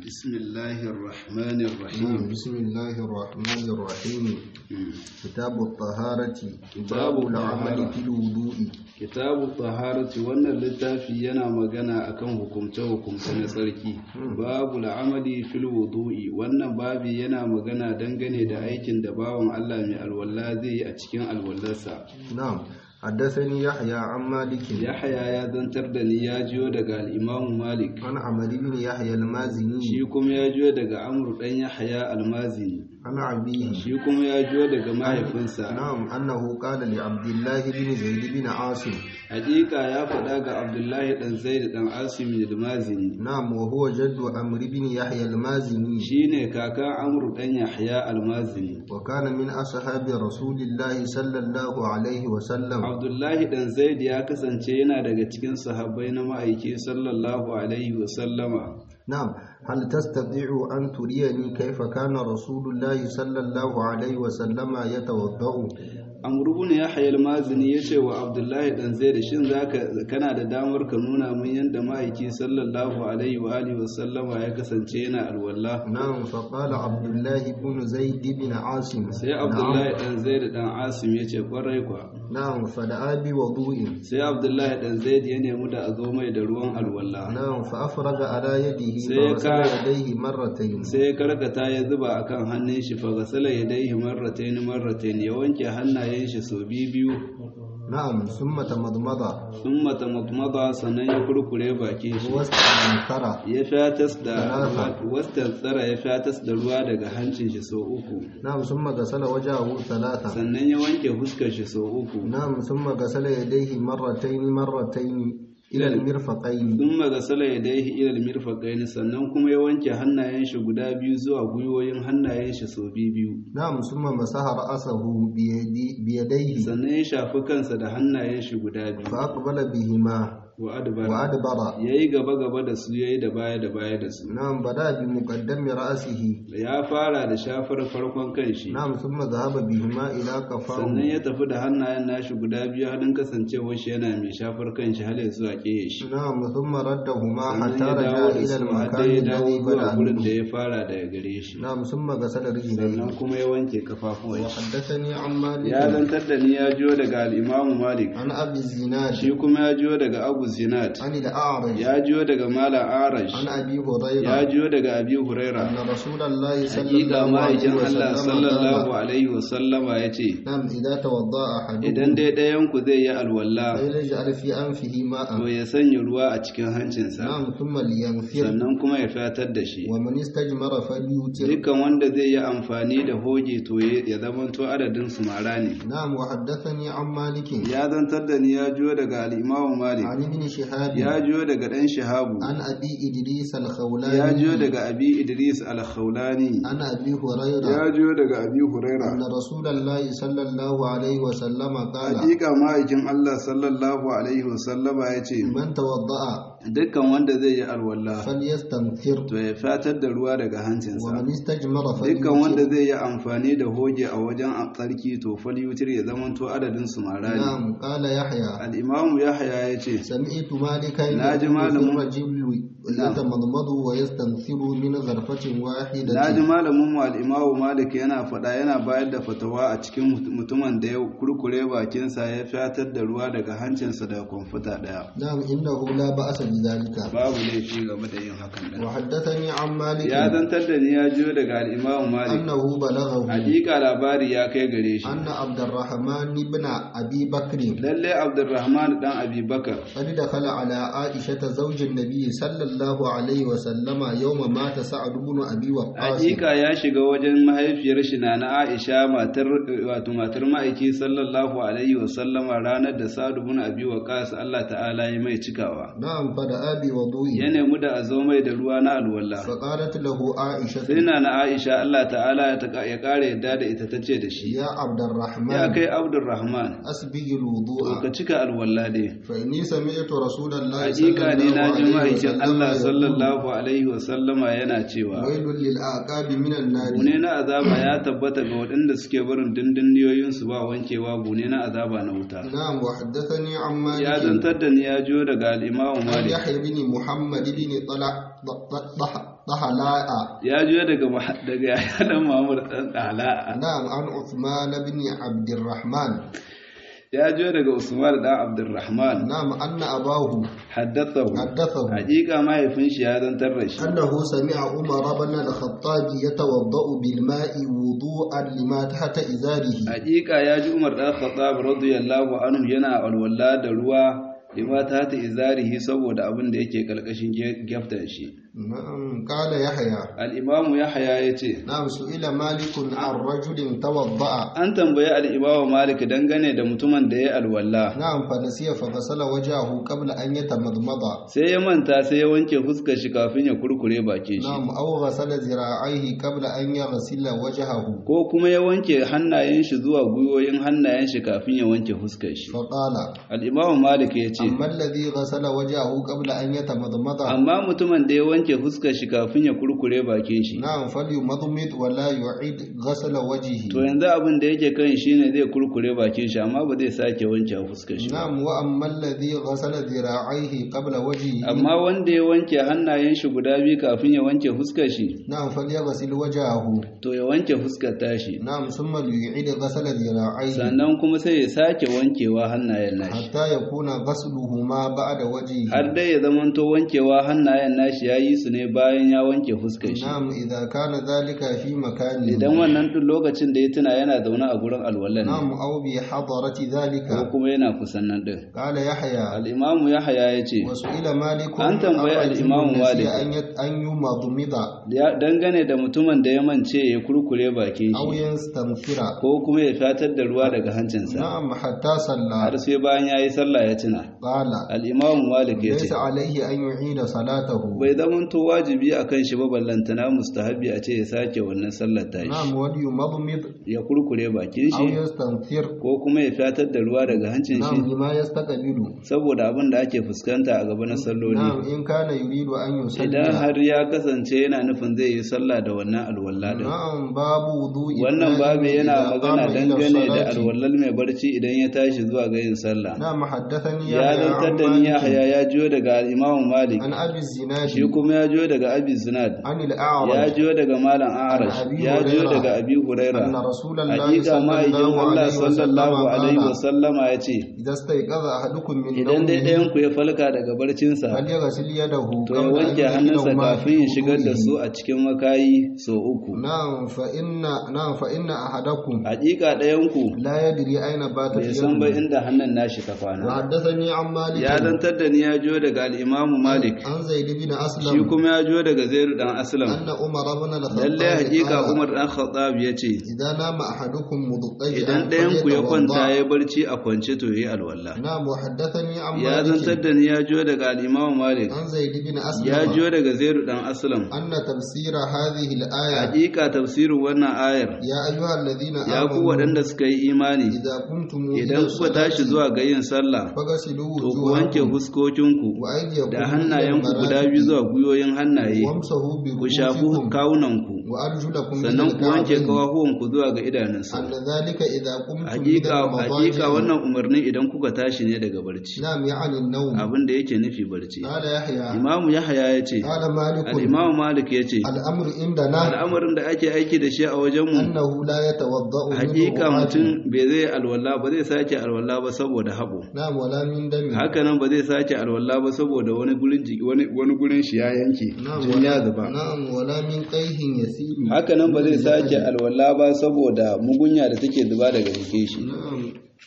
بسم الله الرحمن نعم الرحيم بسم الله الرحمن الرحيم مم. كتاب الطهارة كتاب باب العمل الطهارة. في الوضوء kitabu taharati wannan littafi yana magana akan hukumce-hukumce na tsarki babu la'amali fil wudu'i wannan babi yana magana dangane da aikin da bawan Allah mai alwala zai yi a cikin alwallarsa نعم حدثني يحيى عن مالك yahaya ya zantar da ni ya jiyo daga al'imamu malik عن عمرو بن يحيى المازني shi kuma ya jiyo daga amru dan yahaya almazini عن أبيه shi kuma ya jiyo daga mahaifinsa نعم أنه قال لعبد الله بن زيد بن عاصم hakika ya faɗa ga abdullahi dan zaid dan asim almazini نعم وهو جد عمرو بن يحيى المازني shine kakan amru dan yahya almazini وكان من أصحاب رسول الله صلى الله عليه وسلم abdullahi dan zaid ya kasance yana daga cikin sahabbai na ma'aiki sallallahu alaihi wasallama نعم هل تستطيع أن تريني كيف كان رسول الله صلى الله عليه وسلم يتوضأ amru ibn yahya almazini yace wa abdullahi dan zaid shin zaka kana da damar ka nuna min yanda ma'aiki sallallahu alaihi wa alihi wasallama ya kasance yana alwala نعم فقال عبد الله بن زيد بن عاصم sai abdullahi dan zaid dan asim yace kwarai kwa نعم فدعا بوضوء sai abdullahi dan zaid ya nemi da a zo mai da ruwan alwala نعم فأفرغ على يده سيكا- فغسل يديه مرتين sai ya karkata ya zuba akan hannun shi fa gasala yadayhi marratayn marratayn ya wanke hannayen shi sau biyu biyu نعم ثم تمضمض thumma tamadmada sannan ya kurkure bakin shi واستنثر ya fatas da Talata. wastan tsara ya fatas da ruwa daga hancin shi sau uku نعم ثم غسل وجهه ثلاثة sannan ya wanke fuskar shi sau uku نعم ثم غسل يديه مرتين مرتين إلى المرفقين thumma gasala yadayhi ila almirfaqayn sannan kuma ya wanke hannayen shi guda biyu zuwa gwiwoyin hannayen shi sau biyu biyu نعم ثم مسح رأسه بيدي بيديه sannan ya shafi kansa da hannayen shi guda biyu فأقبل بهما wa adbara وأدبر yayi gaba gaba da su yayi da baya da baya da su نعم بدأ بمقدم رأسه ya fara da shafar farkon kanshi نعم ثم ذهب بهما إلى sannan كفاه ya tafi da hannayen nashi guda biyu halin kasancewar shi yana mai shafar kanshi har ya zuwa ƙeye shi نعم ثم ردهما sannan حتى ya رجع dawo da إلى su har المكان ya dawo الذي zuwa بدأ gurin da منه ya fara daga gare shi نعم ثم غسل رجليه sannan kuma ya wanke kafafuwan shi وحدثني عن ya مالك zantar da ni ya jiyo daga al'imamu malik عن أبي الزناد shi kuma ya jiyo daga abu zinat عن الأعرج ya jiyo daga mala arash عن أبي ya هريرة jiyo daga abi huraira أن رسول الله صلى hakika الله عليه ma'aikin Allah وسلم sallallahu قال alaihi wasallama ya ce نعم إذا توضأ idan أحدكم dai ɗayanku zai yi alwala فليجعل في أنفه to ماء ya sanya ruwa a cikin hancinsa نعم ثم لينفر sannan kuma ya fatar da shi ومن استجمر فليوتر dukkan wanda zai yi amfani da hoge to ya ya zamanto adadin su mara ne نعم وحدثني عن مالك ya zantar da ni ya jiyo daga al'imamu malik عن ابن شهاب ya jiyo daga ɗan shahabu عن أبي إدريس ya الخولاني jiyo daga abi idris al-khawlani عن أبي هريرة ya jiyo daga abi huraira أن رسول الله صلى الله عليه وسلم قال hakika ma'aikin Allah sallallahu alaihi wasallama ya ce من توضأ dukkan wanda zai yi alwala فليستنثر to ya fatar da ruwa daga hancinsa ومن استجمر dukkan wanda فليوتر zai yi amfani da hoge a wajen a tsarki to falyutir ya zamanto adadin su mara ne نعم قال يحيى al'imamu yahaya ya ce سمعت مالكا ناجي يقول في مالم- الرجل نعم. يتمضمض ويستنثر من غرفة na ji واحدة malamin mu al'imamu malik yana faɗa yana bayar da fatawa a cikin mut- mutumin da ya kurkure bakinsa ya fatar da ruwa daga hancinsa da kwamfuta ɗaya نعم إنه لا بأس بذلك babu laifi game da yin hakan ɗin وحدثني عن مالك ya zantar da ni ya jiyo daga al'imamu malik أنه بلغه hakika labari ya kai gare shi أن عبد الرحمن بن أبي بكر lalle abdurrahman dan abi bakar قد دخل على عائشة زوج النبي صلى الله عليه وسلم يوم مات سعد بن أبي وقاص hakika ya shiga wajen mahaifiyar shi na na Aisha matar wato matar ma'aiki sallallahu alaihi wa sallama ranar da Sa'd ibn Abi Waqqas Allah ta'ala ya mai cikawa نعم فدعا بوضوء ya nemi da a zo mai da ruwa na alwala فقالت له عائشة sai na na Aisha Allah ta'ala ya taka- ya kare yadda da ita tace da shi يا عبد ya الرحمن kai Abdurrahman أسبغ to الوضوء ka cika alwala dai فإني سمعت رسول الله صلى hakika ne na ji الله عليه ma'aikin Allah وسلم يقول sallallahu alaihi wa sallama yana cewa ويل للأعقاب من النار bune na azaba ya tabbata ga waɗanda suke barin dindinniyoyinsu ba wankewa bune na azaba na wuta نعم وحدثني عن ya مالك zantar da ni ya jiyo daga al'imamu عن malik يحيى بن محمد بن طلع ضح طهلاء ya juya daga Muha- daga yayan Muhammad dan Dala نعم عن عثمان بن عبد الرحمن ya juya daga Usman dan Abdurrahman نعم أن أباه haddathahu حدثه hakika mahaifin shi ya zantar da shi أنه سمع عمر بن الخطاب يتوضأ بالماء وضوءا لما تحت إزاره hakika ya ji Umar dan Khattab radiyallahu anhu yana alwala da ruwa lima ta ta izarihi saboda abin da yake kalkashin gyaftan shi نعم قال يحيى al-imamu Yahya yace نعم سئل مالك عن رجل توضأ an tambayi al-imamu Malik dangane da mutumin da ya alwala نعم فنسي فغسل وجهه قبل أن يتمضمض sai ya manta sai ya wanke fuskar shi kafin ya kurkure bakin shi نعم أو غسل ذراعيه قبل أن يغسل وجهه ko kuma ya wanke hannayen shi zuwa gwiwoyin hannayen shi kafin ya wanke fuskar shi فقال al-imamu Malik yace أما الذي غسل وجهه قبل أن يتمضمض amma mutumin da ya wanke fuskar shi kafin ya kurkure bakin shi نعم فليمضمض ولا يعيد غسل وجهه to yanzu abin da yake kan shi ne zai kurkure bakin shi amma ba zai sake wanke fuskar shi ba. نعم وأما الذي غسل ذراعيه قبل وجهه amma wanda ya wanke hannayen shi guda biyu kafin ya wanke fuskar shi نعم فليغسل وجهه to ya wanke fuskar tashi نعم ثم ليعيد غسل ذراعيه sannan kuma sai ya sake wankewa hannayen nashi حتى يكون غسلهما بعد وجهه har dai ya zamanto wankewa hannayen nashi ya yi su ne bayan ya wanke fuskar shi نعم إذا كان ذلك في مكان idan wannan duk lokacin da ya tuna yana zaune a gurin alwallan نعم ne أو بحضرة ذلك ko kuma yana kusan nan din قال يحيى al-imamu yahya ya ce وسئل مالك An tambayi عن رجل الإمام نسي مالك. أن يت- أن يمضمض Ya- dangane da mutumin da ya mance ya kurkure bakin أو shi يستنثر ko kuma ya fatar da ruwa daga hancinsa نعم حتى har صلى sai bayan ya yi sallah ya tuna قال al'imamu malik ya ce ليس عليه أن يعيد صلاته bai zamanto wajibi a kan shi ba ballantana mustahabi a ce ya sake wannan sallar ta نعم shi وليمضمض ya kurkure bakin أو shi يستنثر ko kuma ya fatar da ruwa daga hancin نعم shi لما يستقبل saboda abin da ake fuskanta a gaba na salloli نعم إن كان يريد أن idan يصلي har ya kasance yana nufin zai yi sallah da wannan alwala din نعم باب وضوء wannan babu النائم yana إذا قام magana إلى dangane da الصلاة. alwallal mai barci idan ya tashi zuwa ga yin sallah نعم حدثني ya يحيى zantar عن da ni مالك Yahya ya jiyo daga Imam Malik عن أبي الزناد shi kuma ya jiyo daga Abi Zinad عن ya الأعرج jiyo daga Malam Arash An Abi ya jiyo Huraira. daga Abi أن Huraira رسول الله hakika صلى ma'aikin الله Allah عليه وسلم sallallahu alaihi قال wasallama ya ce إذا استيقظ أحدكم من idan dai نومه ɗayan ku ya falka daga barcinsa فليغسل يده to ya قبل أن wanke hannunsa يدخلهما kafin ya في shigar da وضوئه. su a cikin makayi sau uku نعم فإن نعم فإن أحدكم hakika ɗayan ku لا يدري أين باتت bai san ba يده inda hannun nashi ta kwana وحدثني عن مالك ya zantar da ni ya jiyo daga al-Imam Malik عن زيد بن shi أسلم kuma ya jiyo daga Zaid dan Aslam أن عمر بن الخطاب lalle hakika قال Umar dan Khattab ya ce إذا نام أحدكم مضطجعا idan ɗayan ku ya kwanta فليتوضأ. ya barci a kwance to yayi alwala نعم وحدثني عن ya zantar مالك da ni ya jiyo daga al-Imam Malik عن زيد بن ya أسلم jiyo daga Zaid dan Aslam أن تفسير هذه الآية hakika tafsirin wannan ayar يا أيها الذين ya ku آمنوا waɗanda suka yi imani إذا قمتم إلى idan kuka tashi الصلاة zuwa ga yin sallah فغسلوا to ku wanke وجوهكم fuskokinku وأيديكم da إلى hannayenku guda biyu المرافق zuwa gwiwoyin hannaye وامسحوا ku shafi برؤوسكم kawunanku وأرجلكم إلى sannan ku wanke الكعبين kawahuwanku zuwa ga idanunsa أن ذلك إذا قمتم إلى hakika hakika المضاجع wannan umarni idan kuka tashi ne daga barci نعم يعني النوم abin da yake nufi barci قال يحيى imamu yahaya ya ce قال مالك al-imamu malik ya ce الأمر عندنا al'amarin da ake aiki da shi a wajenmu أنه لا يتوضأ من hakika رؤوات mutum bai zai alwala ba zai sake alwala ba saboda haɓo نعم ولا من دم hakanan ba zai sake alwala ba saboda wani gurin jiki wani wani gurin shi ya yanke نعم jin ya ولا, zuba نعم ولا من قيه يسير hakanan ba zai من sake الجسد. alwala ba saboda mugunya da take zuba daga jikin shi نعم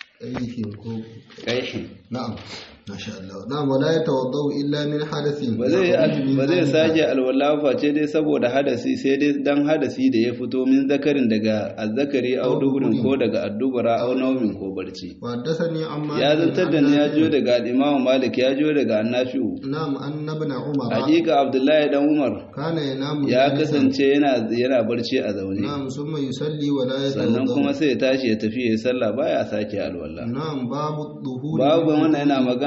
قيه كو- kaihin نعم ما شاء الله نعم ولا يتوضأ إلا من حدث ba zai يخرج من ba zai ذلك. sake alwala face dai saboda hadasi sai dai dan hadasi da ya fito min zakarin daga azzakari au Au duburin duburin. ko daga addubara au naumin ko barci وحدثني عن مالك ya zantar da عن ni ya نافع. jiyo daga al-Imam Malik ya jiyo daga Annafi'u نعم أن ابن عمر hakika Abdullahi dan Umar كان ينام ya جالسا. kasance yana yana barci a zaune نعم ثم يصلي ولا sannan kuma يتوضأ sai ya tashi ya tafi ya yi sallah baya sake alwala نعم باب الظهور babu من wannan yana الوضوء magana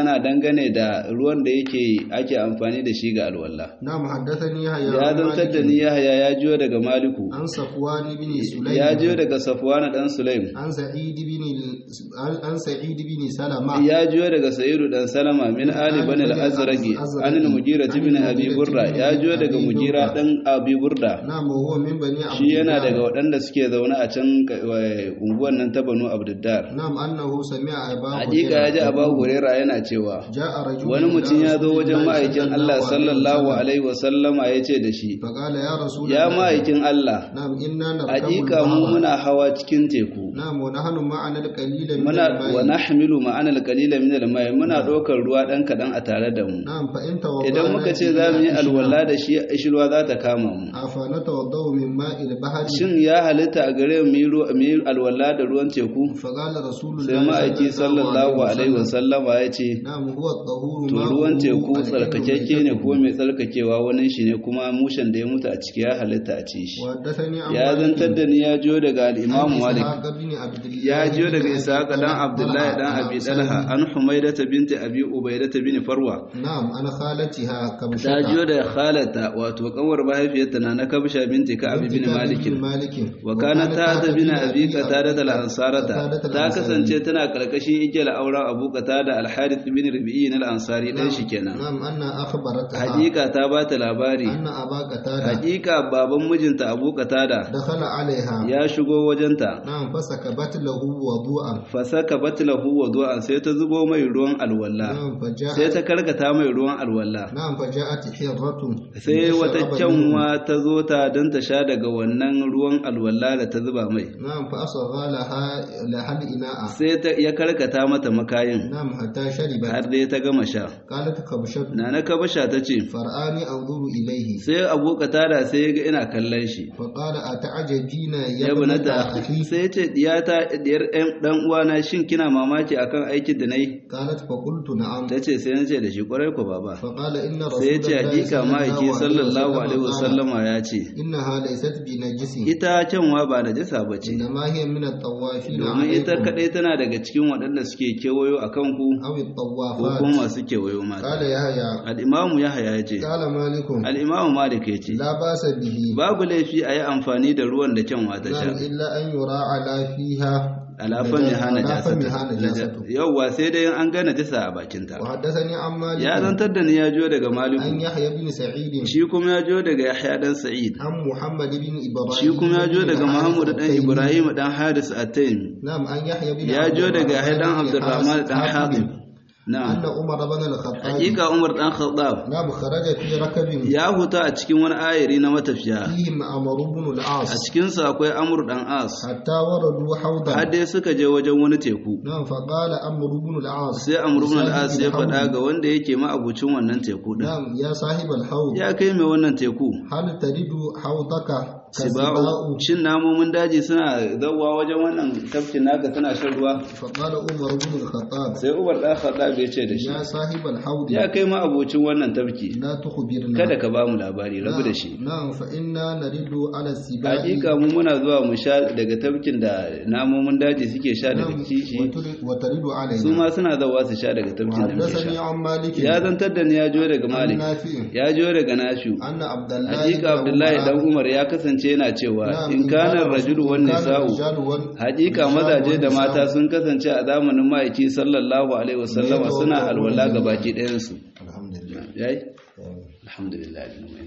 magana dangane da ruwan da yake ake amfani da shi ga alwala نعم حدثني يحيى ya عن zantar da مالك ni yahya ya jiyo daga maliku عن صفوان بن سليم ya jiyo daga safwana dan sulaim عن سعيد بن عن عن سعيد بن سلمة ya jiyo daga sa'idu dan salama min ali bani al-azraqi an al-mugira ibn abi burda ya jiyo daga mugira dan abi burda نعم وهو من بني عبد shi yana الله. daga waɗanda suke zaune a can eh, unguwan nan ta banu abdiddar نعم أنه سمع أبا hakika ya ji abu huraira yana cewa جاء رجل wani إلى mutum ya zo رسول wajen الله ma'aikin صلى Allah الله عليه sallallahu وسلم. alaihi wasallama ya ce da shi فقال يا رسول ya الله ma'aikin Allah نعم إنا نركب hakika mu البحر muna hawa cikin teku نعم ونحن معنا القليل من muna wa الماء nahmilu ma'ana al-qalila min al-ma'i muna ɗaukar ruwa dan kadan a tare da mu نعم فإن توضأنا idan muka ce za mu yi alwala da shi ishirwa za ta kama mu أفنتوضأ من ماء البحر shin ya halitta a gare mu yi ruwa- mu yi alwala da ruwan teku فقال رسول sai الله ma'aiki sallallahu alaihi wasallama ya ce نعم هو الطهور to ماؤه ruwan teku الحل tsarkakekke ne ميتته. ko mai tsarkakewa wani shi ne kuma mushen da ya mutu a ciki ya halitta a ci shi وحدثني عن ya مالك zantar da ni ya jiyo daga al'imamu عن malik إسحاق بن عبد الله ya jiyo بن daga أبي ishaqa dan طلحة abdullahi dan abi dalha an humaidata binti abi ubaidata bin farwa نعم أنا خالتها كبشة ta jiyo da khalata wato kanwar mahaifiyarta na na kabsha binti ka abi bin malik مالك wa kana ta ta bin abi qatada al ansarata ta kasance tana karkashin igiyar auren abu qatada al harith bin rabi'i al ansari dan shi kenan نعم أن أخبرتها hakika ta ba ta labari أن أبا قتادة hakika baban mijinta abu qatada دخل عليها ya shigo wajenta نعم فسكبت له وضوءا fasaka batlahu wudu'an sai ta zubo mai ruwan alwala نعم sai فجاءت ta karkata mai ruwan alwala نعم فجاءت حرة sai wata لتشرب منه. kyanwa ta zo ta don ta sha daga wannan ruwan alwala da ta zuba mai نعم فأصغى لها لها الإناء sai ta ya karkata mata makayin نعم حتى شربت har dai ta gama sha قالت كبشة nana kabasha ta ce فرآني أنظر إليه sai abu da sai ya ga ina kallon shi فقال أتعجبين يا ya ابنة bunata أخي sai ya ce diyata diyar ɗan- dan uwana shin kina mamaki akan aikin da nayi قالت فقلت نعم ta ce sai na ce da shi kwarai ko baba فقال إن sai ya رسول ce الله hakika ma'aiki sallallahu alaihi قال wasallama ya ce إنها ليست بنجس ita kyanwa ba da jisa ba ce إنما هي من الطوافين domin ita عليكم kadai tana daga cikin waɗanda suke kewayo a kanku أو ko الطوافات kuma masu kewayo mata قال يحيى al'imamu ya haya ya ce قال مالك al'imamu malik ya ce لا بأس به babu laifi a yi amfani da ruwan da kyanwa ta نعم sha إلا أن يراعى لا فيها alafan ya hana على فمها jasata نجاسة yauwa sai dai an gane jisa a bakinta وحدثني عن مالك ya zantar da ni ya jiyo daga عن maliku يحيى بن سعيد shi kuma ya jiyo daga yahya dan sa'id عن محمد بن إبراهيم shi kuma ya jiyo بن daga حارث muhammad dan التيمي. ibrahim dan haris at-taymi نعم عن يحيى بن ya عبد jiyo daga yahya dan الرحمن بن abdurrahman dan حاتم hatib أن na'am عمر بن الخطاب hakika umar dan khattab نعم خرج في ركب ya huta a cikin wani ayari na matafiya فيهم عمرو بن a العاص cikinsa akwai amur dan as حتى وردوا حوضا har dai suka je wajen wani teku نعم فقال عمرو بن العاص sai amur ibn al-as ya لصاحب faɗa الحوض، ga wanda yake ma'abucin wannan teku din نعم يا صاحب الحوض ya kai mai wannan teku هل تريد حوضك siba'u كسباء shin namomin daji suna zawwa wajen wannan tafkin naka suna shan ruwa فقال عمر بن الخطاب sai umar dan khattab ya ce da shi يا صاحب الحوض ya kai ma'abucin wannan tafki لا تخبرنا kada ka ba mu labari rabu da shi نعم فإنا نرد على السباع hakika mu muna zuwa mu sha daga tafkin da namomin daji suke sha daga نعم kishi وتر- وترد علينا su ma suna zawa su sha daga tafkin da muke وحدثني sha عن مالك ya zantar da ni ya jo daga عن malik نافع ya jo daga nashu أن عبد الله hakika بن abdullahi عمر- dan umar ya kasance yana cewa نعم، in kana rajulu wan إن كان nisa'u الرجال وال- hakika الرجال mazaje da والنساء mata sun kasance a zamanin ma'aiki sallallahu alaihi wasallama suna alwala ga baki ɗayan su الحمد لله yayi alhamdulillah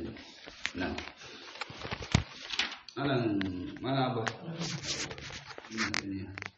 na'am anan mana ba